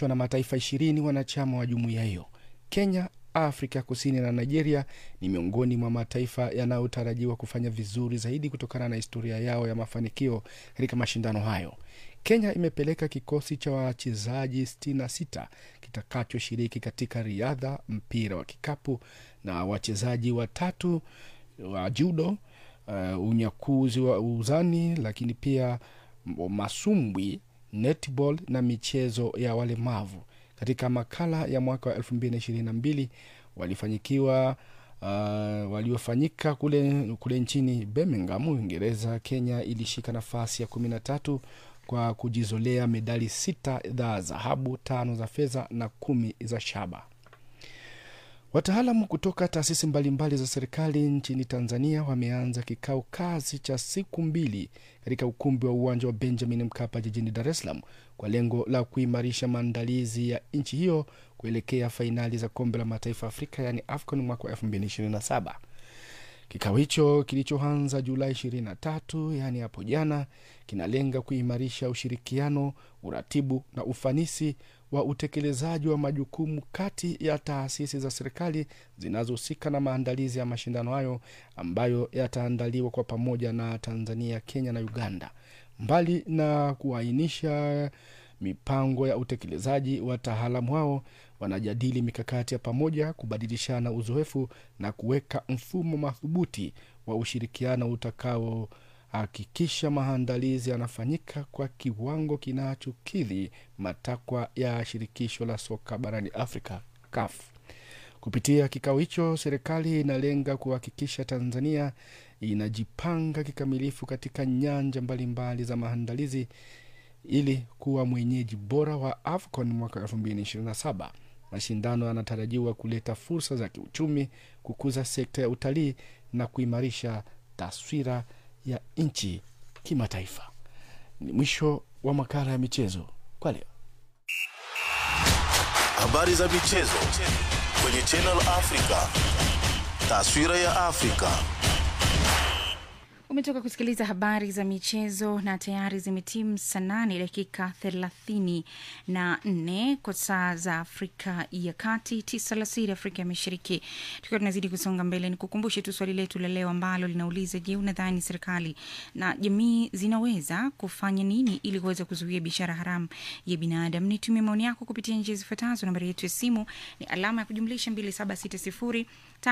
itaendeshwa na mataifa ishirini wanachama wa jumuiya hiyo. Kenya, Afrika ya Kusini na Nigeria ni miongoni mwa mataifa yanayotarajiwa kufanya vizuri zaidi kutokana na historia yao ya mafanikio katika mashindano hayo. Kenya imepeleka kikosi cha wachezaji 66 kitakachoshiriki katika riadha, mpira wa kikapu na wachezaji watatu wa judo, uh, unyakuzi wa uzani, lakini pia masumbwi, netball na michezo ya walemavu. Katika makala ya mwaka wa 2022 walifanyikiwa uh, waliofanyika kule, kule nchini Birmingham, Uingereza, Kenya ilishika nafasi ya 13 kwa kujizolea medali sita za dhahabu, tano za fedha na kumi za shaba. Wataalamu kutoka taasisi mbalimbali za serikali nchini Tanzania wameanza kikao kazi cha siku mbili katika ukumbi wa uwanja wa Benjamin Mkapa jijini Dar es Salaam kwa lengo la kuimarisha maandalizi ya nchi hiyo kuelekea fainali za kombe la mataifa Afrika yaani AFCON mwaka wa 2027. Kikao hicho kilichoanza Julai 23 yaani hapo jana, kinalenga kuimarisha ushirikiano, uratibu na ufanisi wa utekelezaji wa majukumu kati ya taasisi za serikali zinazohusika na maandalizi ya mashindano hayo ambayo yataandaliwa kwa pamoja na Tanzania, Kenya na Uganda. Mbali na kuainisha mipango ya utekelezaji, wataalamu hao wanajadili mikakati ya pamoja, kubadilishana uzoefu na kuweka mfumo madhubuti wa ushirikiano utakaohakikisha maandalizi yanafanyika kwa kiwango kinachokidhi matakwa ya shirikisho la soka barani Afrika, CAF. Kupitia kikao hicho, serikali inalenga kuhakikisha Tanzania inajipanga kikamilifu katika nyanja mbalimbali za maandalizi ili kuwa mwenyeji bora wa AFCON mwaka 2027. Mashindano yanatarajiwa kuleta fursa za kiuchumi, kukuza sekta ya utalii na kuimarisha taswira ya nchi kimataifa. Ni mwisho wa makala ya michezo kwa leo. Habari za michezo kwenye Channel Africa. Taswira ya Afrika. Umetoka kusikiliza habari za michezo na tayari zimetimu saa nane dakika thelathini na nne kwa saa za Afrika ya Kati, tisa alasiri Afrika ya Mashariki. Tukiwa tunazidi kusonga mbele, ni kukumbushe tu swali letu la leo ambalo linauliza: Je, unadhani serikali na jamii zinaweza kufanya nini ili kuweza kuzuia biashara haramu ya binadamu? Nitumie maoni yako kupitia njia zifuatazo. Nambari yetu ya simu ni alama ya kujumlisha 2760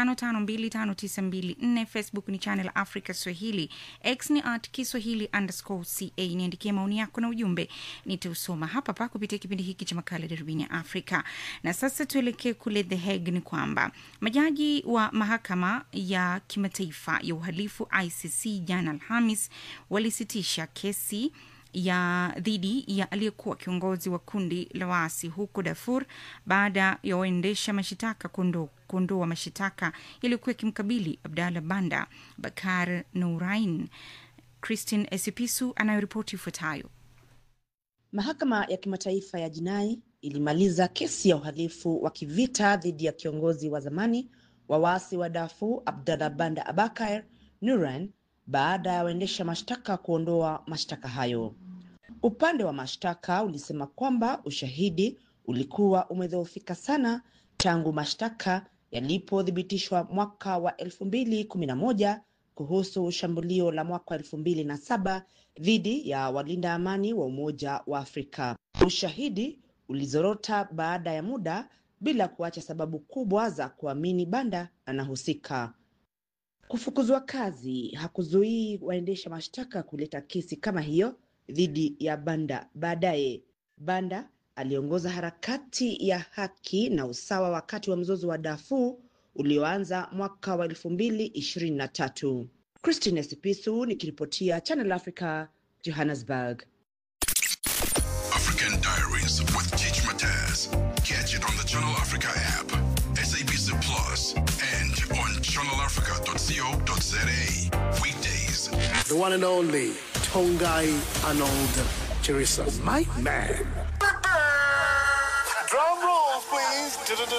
552594 Facebook ni Channel Africa Swahili, X ni at Kiswahili underscore ca. Niandikie maoni yako na ujumbe, nitausoma hapa pa kupitia kipindi hiki cha makala Darubini ya Afrika. Na sasa tuelekee kule The Hague. Ni kwamba majaji wa mahakama ya kimataifa ya uhalifu ICC jana Alhamis walisitisha kesi ya dhidi ya aliyekuwa kiongozi wa kundi la waasi huko Darfur baada ya waendesha mashitaka kuondoa mashitaka yaliyokuwa yakimkabili Abdallah Banda Bakar Nourain. Christine Esipisu anayoripoti ifuatayo. Mahakama ya kimataifa ya jinai ilimaliza kesi ya uhalifu wa kivita dhidi ya kiongozi wa zamani wa waasi wa Darfur Abdallah Banda Abakar Nourain baada ya waendesha mashtaka kuondoa mashtaka hayo. Upande wa mashtaka ulisema kwamba ushahidi ulikuwa umedhoofika sana tangu mashtaka yalipothibitishwa mwaka wa elfu mbili kumi na moja kuhusu shambulio la mwaka wa elfu mbili na saba dhidi ya walinda amani wa Umoja wa Afrika. Ushahidi ulizorota baada ya muda bila kuacha sababu kubwa za kuamini Banda anahusika. Kufukuzwa kazi hakuzuii waendesha mashtaka kuleta kesi kama hiyo dhidi ya Banda. Baadaye Banda aliongoza harakati ya haki na usawa wakati wa mzozo wa Darfur ulioanza mwaka wa elfu mbili ishirini na tatu. Christine Sipisu nikiripotia Channel Africa, Johannesburg. African Diaries with Teach Mataz. Catch it on the Channel Africa app, SABC Plus, and on channelafrica.co.za. Weekdays. The one and only Tongai Arnold Chirisa. My man. Drum roll, please. voice.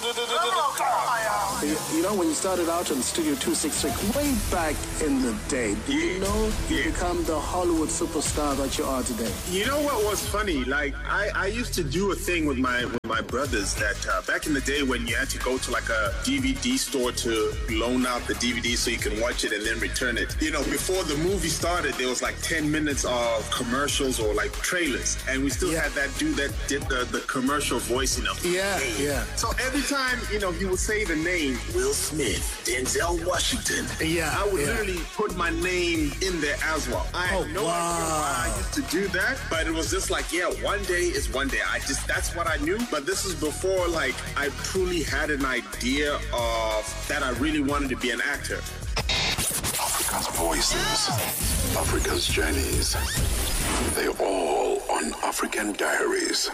You, you know, when you started out in Studio 266, way back in the day, did you know you Yeah. become the Hollywood superstar that you are today? You know what was funny? Like I, I used to do a thing with my with my brothers that uh, back in the day when you had to go to like a DVD store to loan out the DVD so you can watch it and then return it. You know, before the movie started, there was like ten minutes of commercials or like trailers, and we still had that dude that did the, the commercial voice. You know. Yeah, yeah. So every time you know he would say the name Will Smith, Denzel Washington. Yeah, I would yeah. literally put my name in there as well. I had Oh, no idea why I used to do that, but it was just like, yeah, one day is one day. I just that's what I knew. But this is before like I truly had an idea of that I really wanted to be an actor. Africa's voices, Africa's journeys. They're all on African Diaries.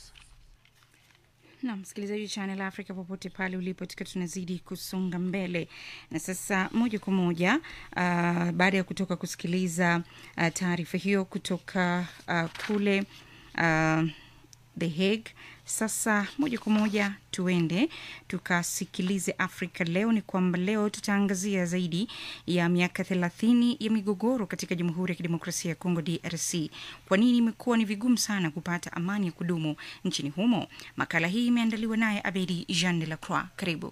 na msikilizaji wa Channel Africa popote pale ulipo, tukiwa tunazidi kusonga mbele na sasa moja kwa moja uh, baada ya kutoka kusikiliza uh, taarifa hiyo kutoka uh, kule uh, The Hague. Sasa moja kwa moja tuende tukasikilize Afrika Leo. Ni kwamba leo tutaangazia zaidi ya miaka thelathini ya migogoro katika Jamhuri ya Kidemokrasia ya Kongo, DRC. Kwa nini imekuwa ni vigumu sana kupata amani ya kudumu nchini humo? Makala hii imeandaliwa naye Abedi Jean de la Croix. Karibu.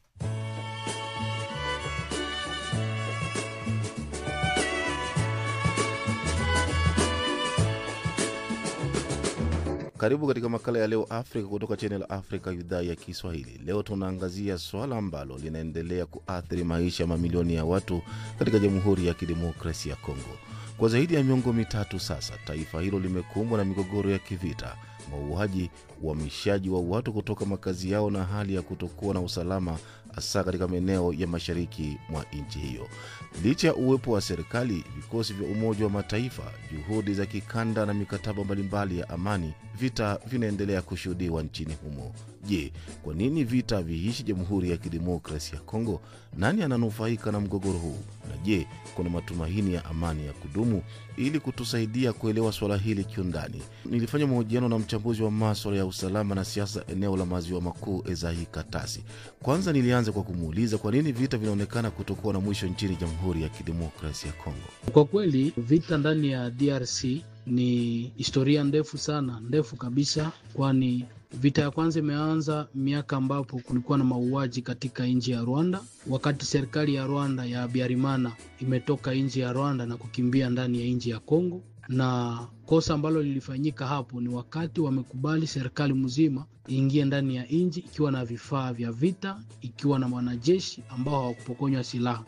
Karibu katika makala ya leo Afrika kutoka Channel Africa, idhaa ya Kiswahili. Leo tunaangazia swala ambalo linaendelea kuathiri maisha ya mamilioni ya watu katika Jamhuri ya Kidemokrasia ya Kongo. Kwa zaidi ya miongo mitatu sasa, taifa hilo limekumbwa na migogoro ya kivita, mauaji, uhamishaji wa watu kutoka makazi yao na hali ya kutokuwa na usalama, hasa katika maeneo ya mashariki mwa nchi hiyo. Licha ya uwepo wa serikali, vikosi vya Umoja wa Mataifa, juhudi za kikanda na mikataba mbalimbali ya amani, vita vinaendelea kushuhudiwa nchini humo. Je, kwa nini vita viishi Jamhuri ya Kidemokrasia ya Kongo? Nani ananufaika na mgogoro huu? Na je, kuna matumaini ya amani ya kudumu? Ili kutusaidia kuelewa swala hili kiundani, nilifanya mahojiano na mchambuzi wa maswala ya usalama na siasa eneo la maziwa makuu, Ezahi Katasi. Kwanza nilianza kwa kumuuliza kwa nini vita vinaonekana kutokuwa na mwisho nchini Jamhuri ya Kidemokrasia ya Kongo. Kwa kweli vita ndani ya DRC ni historia ndefu sana, ndefu kabisa, kwani vita ya kwanza imeanza miaka ambapo kulikuwa na mauaji katika nchi ya Rwanda, wakati serikali ya Rwanda ya Habyarimana imetoka nchi ya Rwanda na kukimbia ndani ya nchi ya Kongo, na kosa ambalo lilifanyika hapo ni wakati wamekubali serikali mzima iingie ndani ya nchi ikiwa na vifaa vya vita, ikiwa na wanajeshi ambao hawakupokonywa silaha.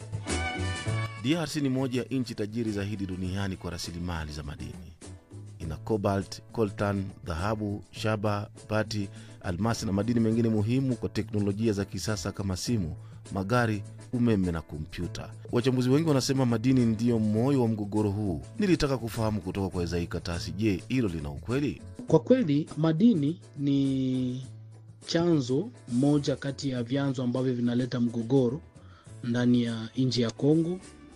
DRC ni moja ya nchi tajiri zaidi duniani kwa rasilimali za madini. Ina cobalt, coltan, dhahabu, shaba, bati, almasi na madini mengine muhimu kwa teknolojia za kisasa kama simu, magari, umeme na kompyuta. Wachambuzi wengi wanasema madini ndiyo moyo wa mgogoro huu. Nilitaka kufahamu kutoka kwa Ezai Katasi, je, hilo lina ukweli? Kwa kweli madini ni chanzo moja kati ya vyanzo ambavyo vinaleta mgogoro ndani ya nchi ya Kongo,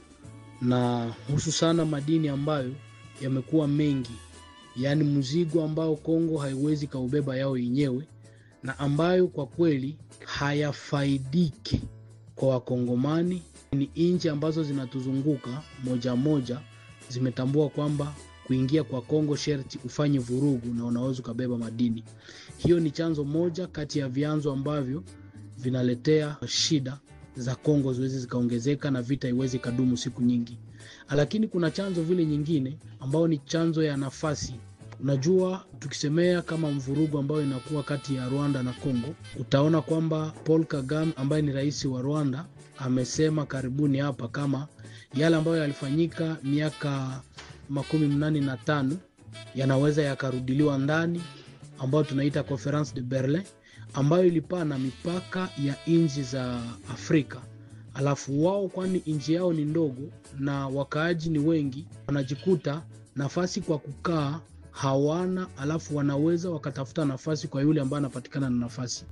na hususana madini ambayo yamekuwa mengi, yaani mzigo ambao Kongo haiwezi kaubeba yao yenyewe, na ambayo kwa kweli hayafaidiki kwa Wakongomani. Ni nchi ambazo zinatuzunguka moja moja zimetambua kwamba kuingia kwa Kongo sherti ufanye vurugu na unaweza ukabeba madini. Hiyo ni chanzo moja kati ya vyanzo ambavyo vinaletea shida za Kongo ziwezi zikaongezeka na vita iwezi ikadumu siku nyingi. Lakini kuna chanzo vile nyingine ambao ni chanzo ya nafasi. Unajua, tukisemea kama mvurugu ambayo inakuwa kati ya Rwanda na Kongo, utaona kwamba Paul Kagame ambaye ni rais wa Rwanda amesema karibuni hapa kama yale ambayo yalifanyika miaka makumi mnane na tano yanaweza yakarudiliwa ndani, ambayo tunaita Conference de Berlin, ambayo ilipana mipaka ya nchi za Afrika. Alafu wao, kwani nchi yao ni ndogo na wakaaji ni wengi, wanajikuta nafasi kwa kukaa hawana, alafu wanaweza wakatafuta nafasi kwa yule ambaye anapatikana na nafasi.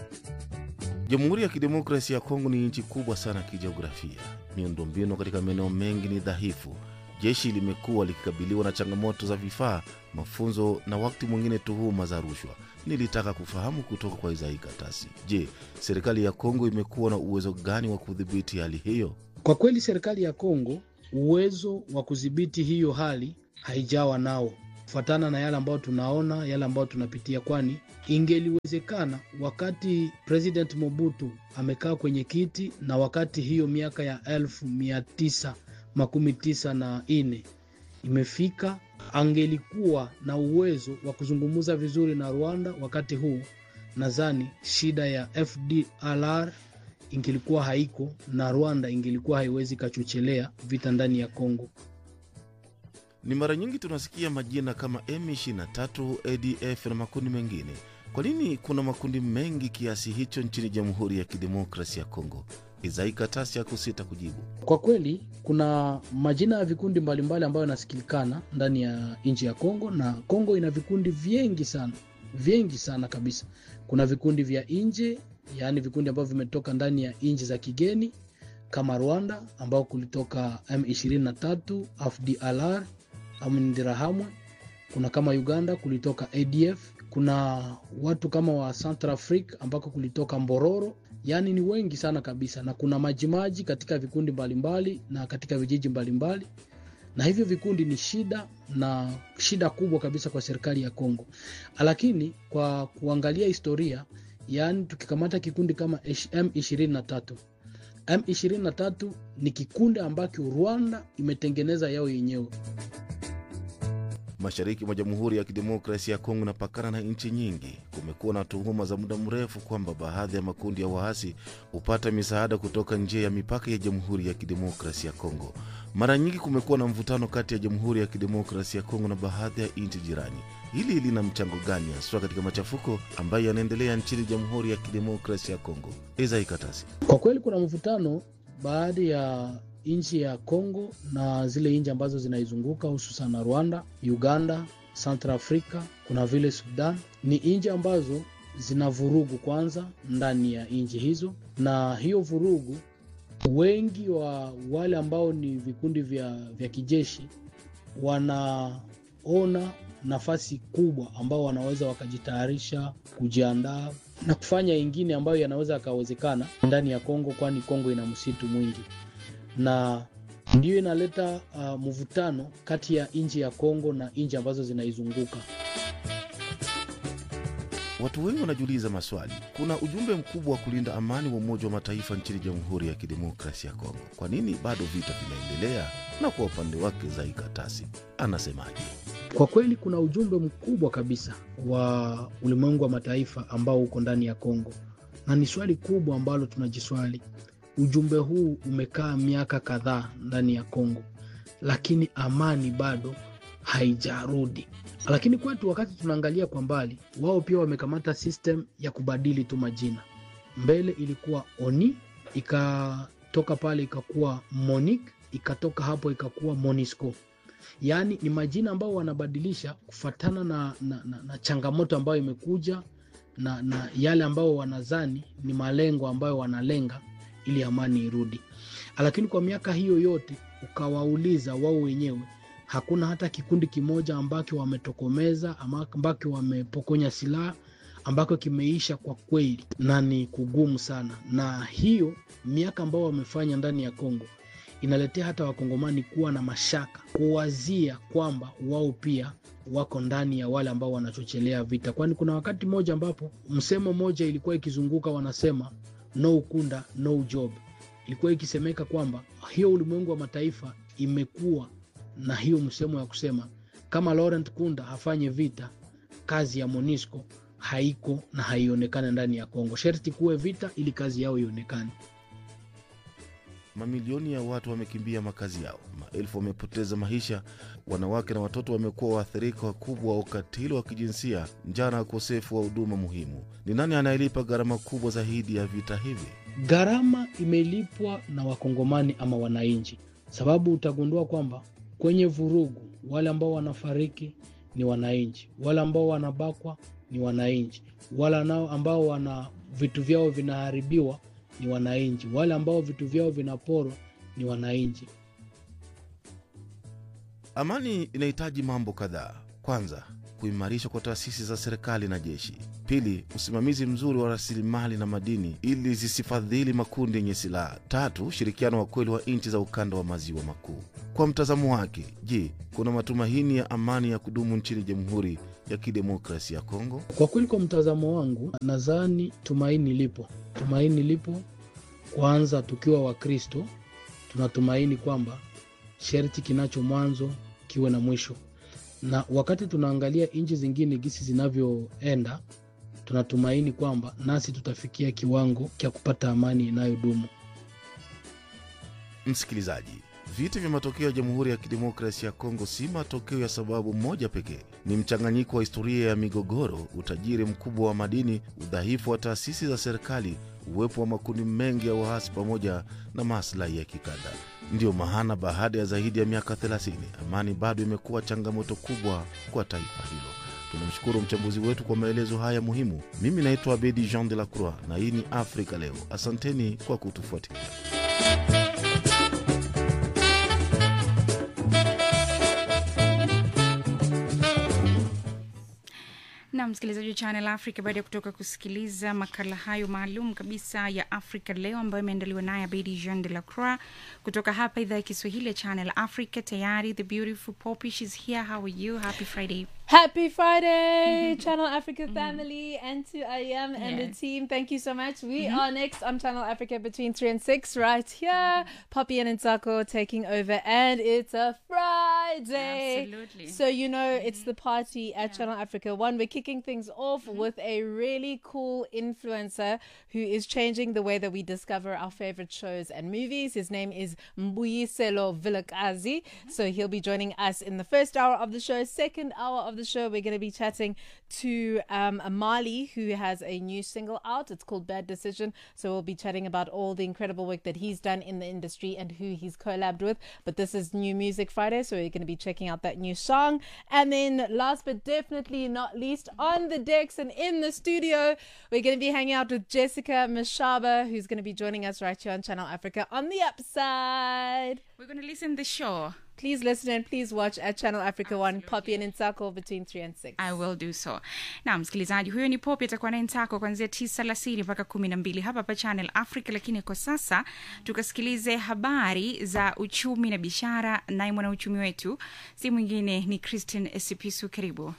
Jamhuri ya Kidemokrasia ya Kongo ni nchi kubwa sana kijiografia. Miundombinu katika maeneo mengi ni dhaifu. jeshi limekuwa likikabiliwa na changamoto za vifaa, mafunzo na wakati mwingine tuhuma za rushwa. Nilitaka kufahamu kutoka kwa Isai Katasi, je, serikali ya Kongo imekuwa na uwezo gani wa kudhibiti hali hiyo? Kwa kweli serikali ya Kongo uwezo wa kudhibiti hiyo hali haijawa nao, kufuatana na yale ambayo tunaona, yale ambayo tunapitia, kwani ingeliwezekana wakati President Mobutu amekaa kwenye kiti na wakati hiyo miaka ya elfu mia tisa makumi tisa na nne imefika, angelikuwa na uwezo wa kuzungumza vizuri na Rwanda wakati huu, nadhani shida ya FDLR ingelikuwa haiko na Rwanda ingelikuwa haiwezi kachochelea vita ndani ya Kongo. Ni mara nyingi tunasikia majina kama M23, ADF na makundi mengine. Kwa nini kuna makundi mengi kiasi hicho nchini Jamhuri ya Kidemokrasi ya Kongo? Isai Katasi hakusita kujibu. Kwa kweli kuna majina ya vikundi mbalimbali ambayo yanasikilikana ndani ya nchi ya Kongo, na Kongo ina vikundi vingi sana, vingi sana kabisa. Kuna vikundi vya nje, yaani vikundi ambavyo vimetoka ndani ya nchi za kigeni kama Rwanda ambao kulitoka M23, FDLR Amindirahamwe. Kuna kama Uganda kulitoka ADF. Kuna watu kama wa Central Africa ambako kulitoka Mbororo yaani ni wengi sana kabisa, na kuna majimaji katika vikundi mbalimbali na katika vijiji mbalimbali, na hivyo vikundi ni shida na shida kubwa kabisa kwa serikali ya Kongo. Lakini kwa kuangalia historia, yaani tukikamata kikundi kama M23, M23 ni kikundi ambacho Rwanda imetengeneza yao yenyewe. Mashariki mwa Jamhuri ya Kidemokrasia ya Kongo inapakana na nchi nyingi. Kumekuwa na tuhuma za muda mrefu kwamba baadhi ya makundi ya waasi hupata misaada kutoka nje ya mipaka ya Jamhuri ya Kidemokrasia ya Kongo. Mara nyingi kumekuwa na mvutano kati ya Jamhuri ya Kidemokrasia ya Kongo na baadhi ya nchi jirani. Hili lina mchango gani haswa katika machafuko ambayo yanaendelea nchini Jamhuri ya Kidemokrasia ya Kongo? Isai Katasi. Kwa kweli kuna mvutano baadhi ya nchi ya Kongo na zile nchi ambazo zinaizunguka hususan na Rwanda, Uganda, Central Africa, kuna vile Sudan. Ni nchi ambazo zina vurugu kwanza ndani ya nchi hizo, na hiyo vurugu, wengi wa wale ambao ni vikundi vya, vya kijeshi wanaona nafasi kubwa ambao wanaweza wakajitayarisha kujiandaa na kufanya ingine ambayo yanaweza yakawezekana ndani ya Kongo, kwani Kongo ina msitu mwingi na ndiyo inaleta uh, mvutano kati ya nchi ya Kongo na nchi ambazo zinaizunguka. Watu wengi wanajiuliza maswali. Kuna ujumbe mkubwa wa kulinda amani wa Umoja wa Mataifa nchini Jamhuri ya Kidemokrasia ya Kongo. Kwa nini bado vita vinaendelea? Na kwa upande wake Zai Katasi anasemaje? Kwa kweli kuna ujumbe mkubwa kabisa wa ulimwengu wa mataifa ambao uko ndani ya Kongo, na ni swali kubwa ambalo tunajiswali ujumbe huu umekaa miaka kadhaa ndani ya Kongo, lakini amani bado haijarudi. Lakini kwetu, wakati tunaangalia kwa mbali, wao pia wamekamata system ya kubadili tu majina. Mbele ilikuwa ONI, ikatoka pale ikakuwa MONIC, ikatoka hapo ikakuwa MONISCO. Yaani ni majina ambayo wanabadilisha kufatana na, na, na, na changamoto ambayo imekuja na, na yale ambayo wanazani ni malengo ambayo wanalenga ili amani irudi. Lakini kwa miaka hiyo yote ukawauliza wao wenyewe, hakuna hata kikundi kimoja ambacho wametokomeza ambacho wamepokonya silaha ambako kimeisha kwa kweli, na ni kugumu sana. Na hiyo miaka ambao wamefanya ndani ya Kongo inaletea hata wakongomani kuwa na mashaka, kuwazia kwamba wao pia wako ndani ya wale ambao wanachochelea vita, kwani kuna wakati mmoja ambapo msemo mmoja ilikuwa ikizunguka, wanasema no ukunda no job. Ilikuwa ikisemeka kwamba hiyo ulimwengu wa mataifa imekuwa na hiyo msemo ya kusema kama Laurent Kunda hafanye vita, kazi ya MONUSCO haiko na haionekane ndani ya Kongo. Sherti kuwe vita ili kazi yao ionekane. Mamilioni ya watu wamekimbia makazi yao, maelfu wamepoteza maisha, wanawake na watoto wamekuwa waathirika wakubwa wa ukatili wa kijinsia, njaa na ukosefu wa huduma muhimu. Ni nani anayelipa gharama kubwa zaidi ya vita hivi? Gharama imelipwa na wakongomani ama wananchi, sababu utagundua kwamba kwenye vurugu wale ambao wanafariki ni wananchi, wale ambao wanabakwa ni wananchi, wale nao ambao wana vitu vyao vinaharibiwa ni wananchi, wale ambao vitu vyao vinaporwa ni wananchi. Amani inahitaji mambo kadhaa. Kwanza, kuimarishwa kwa taasisi za serikali na jeshi. Pili, usimamizi mzuri wa rasilimali na madini ili zisifadhili makundi yenye silaha. Tatu, ushirikiano wa kweli wa nchi za ukanda wa maziwa makuu. Kwa mtazamo wake, je, kuna matumaini ya amani ya kudumu nchini Jamhuri ya Kidemokrasia ya Kongo? Kwa kweli, kwa mtazamo wangu, nadhani tumaini lipo. Tumaini lipo. Kwanza, tukiwa Wakristo tunatumaini kwamba sharti kinacho mwanzo kiwe na mwisho, na wakati tunaangalia nchi zingine gisi zinavyoenda, tunatumaini kwamba nasi tutafikia kiwango cha kupata amani inayodumu. Msikilizaji, vita vya matokeo ya Jamhuri ya Kidemokrasia ya Kongo si matokeo ya sababu moja pekee. Ni mchanganyiko wa historia ya migogoro, utajiri mkubwa wa madini, udhaifu wa taasisi za serikali, uwepo wa makundi mengi ya waasi, pamoja na maslahi ya kikanda. Ndiyo maana baada ya zaidi ya miaka 30 amani bado imekuwa changamoto kubwa kwa taifa hilo. Tunamshukuru mchambuzi wetu kwa maelezo haya muhimu. Mimi naitwa Abedi Jean de la Croix na hii ni Afrika Leo. Asanteni kwa kutufuatilia. na msikilizaji wa Channel Africa, baada ya kutoka kusikiliza makala hayo maalum kabisa ya Africa Leo ambayo imeandaliwa naye Abedi Jean de la Croix kutoka hapa idhaa ya Kiswahili ya Channel Africa. Tayari the beautiful Poppy, she's here. How are you? Happy Friday. Happy Friday, Channel Africa family, and to IAM and the Yes. team. Thank you so much. We are next on Channel Africa between 3 and 6, right here. Poppy and Nsako taking over, and it's a Friday. Absolutely. So, you know, it's the party at Channel Africa One. We're kicking things off with a really cool influencer who is changing the way that we discover our favorite shows and movies. His name is Mbuyiselo Vilakazi. So he'll be joining us in the first hour of the show. Second hour of the show, we're going to be chatting to um, Mali, who has a new single out. It's called Bad Decision. So we'll be chatting about all the incredible work that he's done in the industry and who he's collabed with. But this is New Music Friday, so we're going to be checking out that new song. And then, last but definitely not least, on the decks and in the studio, we're going to be hanging out with Jessica Mashaba, who's going to be joining us right here on Channel Africa on the upside. We're going to listen the show. Please listen and please watch at Channel Africa One, Poppy and Insako between 3 and 6. I will do so. Na msikilizaji, huyo ni Popi atakuwa naye Ntako kuanzia tisa alasiri mpaka kumi na mbili hapa hapa Channel Africa. Lakini kwa sasa tukasikilize habari za uchumi na biashara, naye mwanauchumi wetu si mwingine ni Christine Esipisu. Karibu.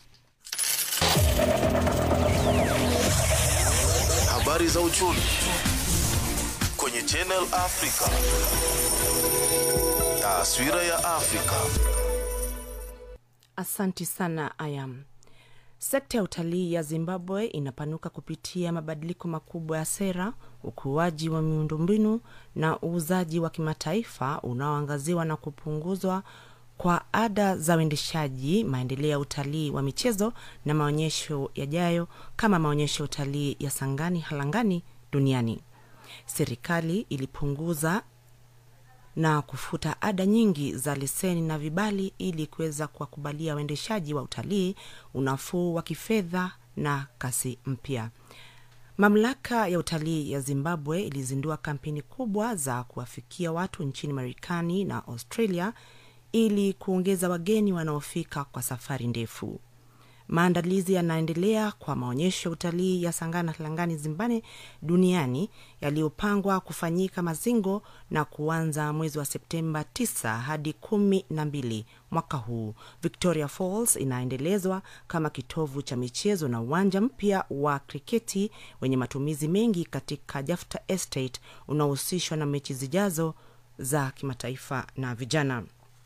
Habari za uchumi kwenye Channel Africa. Taswira ya Afrika. Asanti sana Ayam. Sekta ya utalii ya Zimbabwe inapanuka kupitia mabadiliko makubwa ya sera, ukuaji wa miundombinu na uuzaji wa kimataifa unaoangaziwa na kupunguzwa kwa ada za uendeshaji, maendeleo ya utalii wa michezo na maonyesho yajayo kama maonyesho ya utalii ya Sangani Halangani duniani. Serikali ilipunguza na kufuta ada nyingi za leseni na vibali ili kuweza kuwakubalia waendeshaji wa utalii unafuu wa kifedha na kasi mpya. Mamlaka ya utalii ya Zimbabwe ilizindua kampeni kubwa za kuwafikia watu nchini Marekani na Australia ili kuongeza wageni wanaofika kwa safari ndefu. Maandalizi yanaendelea kwa maonyesho ya utalii ya Sangana Langani Zimbabwe duniani yaliyopangwa kufanyika Mazingo na kuanza mwezi wa Septemba 9 hadi kumi na mbili mwaka huu. Victoria Falls inaendelezwa kama kitovu cha michezo na uwanja mpya wa kriketi wenye matumizi mengi katika Jafta Estate unaohusishwa na mechi zijazo za kimataifa na vijana.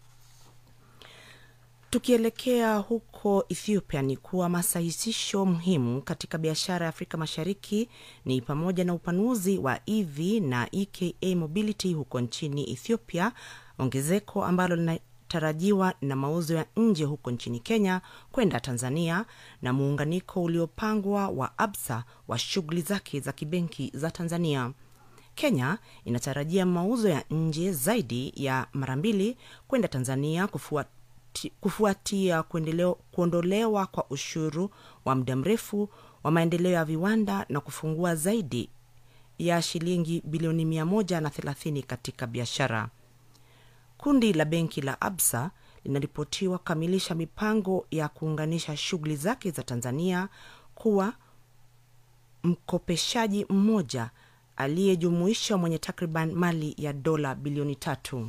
Tukielekea huko Ethiopia ni kuwa masahisisho muhimu katika biashara ya Afrika Mashariki ni pamoja na upanuzi wa EV na EKA Mobility huko nchini Ethiopia, ongezeko ambalo linatarajiwa na mauzo ya nje huko nchini Kenya kwenda Tanzania na muunganiko uliopangwa wa Absa wa shughuli zake za kibenki za Tanzania. Kenya inatarajia mauzo ya nje zaidi ya mara mbili kwenda Tanzania kufua kufuatia kuendeleo, kuondolewa kwa ushuru wa muda mrefu wa maendeleo ya viwanda na kufungua zaidi ya shilingi bilioni 130 katika biashara. Kundi la benki la Absa linaripotiwa kukamilisha mipango ya kuunganisha shughuli zake za Tanzania kuwa mkopeshaji mmoja aliyejumuisha mwenye takriban mali ya dola bilioni tatu.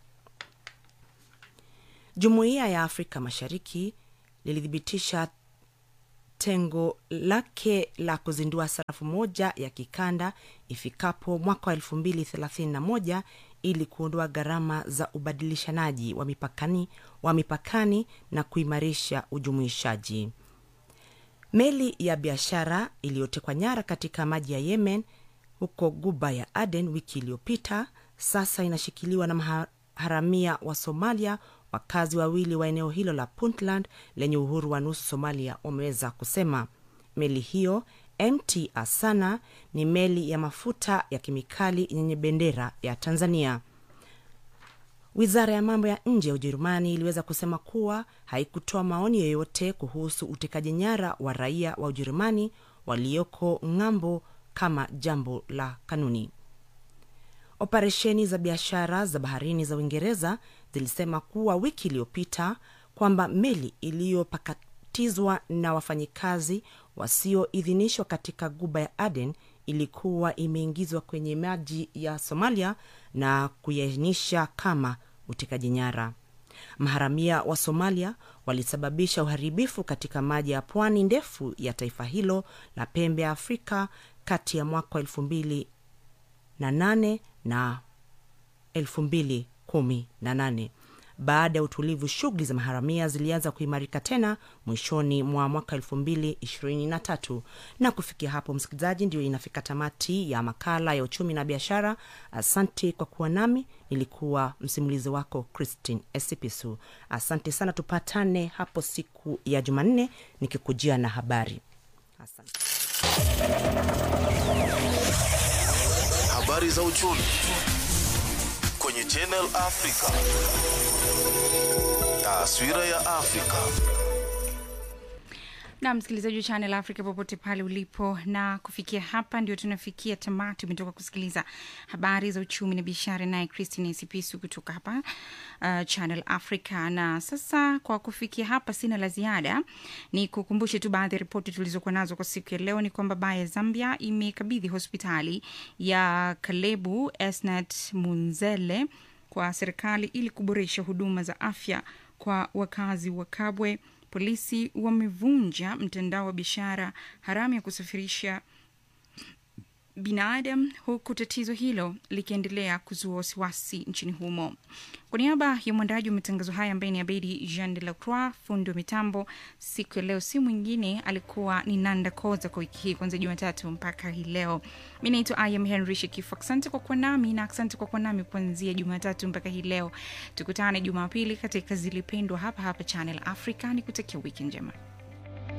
Jumuiya ya Afrika Mashariki lilithibitisha tengo lake la kuzindua sarafu moja ya kikanda ifikapo mwaka wa elfu mbili thelathini na moja ili kuondoa gharama za ubadilishanaji wa mipakani, wa mipakani na kuimarisha ujumuishaji. Meli ya biashara iliyotekwa nyara katika maji ya Yemen huko Guba ya Aden wiki iliyopita sasa inashikiliwa na maharamia wa Somalia. Wakazi wawili wa eneo hilo la Puntland lenye uhuru wa nusu Somalia wameweza kusema meli hiyo MT Asana ni meli ya mafuta ya kemikali yenye bendera ya Tanzania. Wizara ya mambo ya nje ya Ujerumani iliweza kusema kuwa haikutoa maoni yoyote kuhusu utekaji nyara wa raia wa Ujerumani walioko ng'ambo kama jambo la kanuni. Operesheni za biashara za baharini za Uingereza zilisema kuwa wiki iliyopita kwamba meli iliyopakatizwa na wafanyikazi wasioidhinishwa katika guba ya Aden ilikuwa imeingizwa kwenye maji ya Somalia na kuiainisha kama utekaji nyara. Maharamia wa Somalia walisababisha uharibifu katika maji ya pwani ndefu ya taifa hilo la pembe ya Afrika kati ya mwaka wa elfu mbili na nane na elfu mbili kumi na nane. Baada ya utulivu, shughuli za maharamia zilianza kuimarika tena mwishoni mwa mwaka elfu mbili ishirini na tatu. Na kufikia hapo, msikilizaji, ndio inafika tamati ya makala ya uchumi na biashara. Asante kwa kuwa nami, nilikuwa msimulizi wako Christine Esipisu. Asante sana, tupatane hapo siku ya Jumanne nikikujia na habari. Asante. Habari za uchumi kwenye Channel Africa. Taswira ya Afrika. na msikilizaji wa Channel Africa popote pale ulipo, na kufikia hapa ndio tunafikia tamati. Umetoka kusikiliza habari za uchumi na biashara, naye Christine Sipisu kutoka hapa uh, Channel Africa. Na sasa kwa kufikia hapa, sina la ziada, ni kukumbushe tu baadhi ya ripoti tulizokuwa nazo kwa siku ya leo. Ni kwamba baa ya Zambia imekabidhi hospitali ya Kalebu Esnat Munzele kwa serikali ili kuboresha huduma za afya kwa wakazi wa Kabwe. Polisi wamevunja mtandao wa biashara haramu ya kusafirisha binadamu huku tatizo hilo likiendelea kuzua wasiwasi nchini humo. Kwa niaba ya mwandaji wa matangazo haya ambaye ni Abedi Jean de la Croix, fundi wa mitambo siku ya leo, si mwingine alikuwa ni Nanda Koza kwa wiki hii kuanzia Jumatatu mpaka hii leo. Mi naitwa Im Henry Shekifu. Asante kwa kuwa nami na asante kwa kuwa nami kuanzia Jumatatu mpaka hii leo. Tukutane Jumapili katika Zilipendwa hapa hapa Channel Africa. Ni kutakia wiki njema.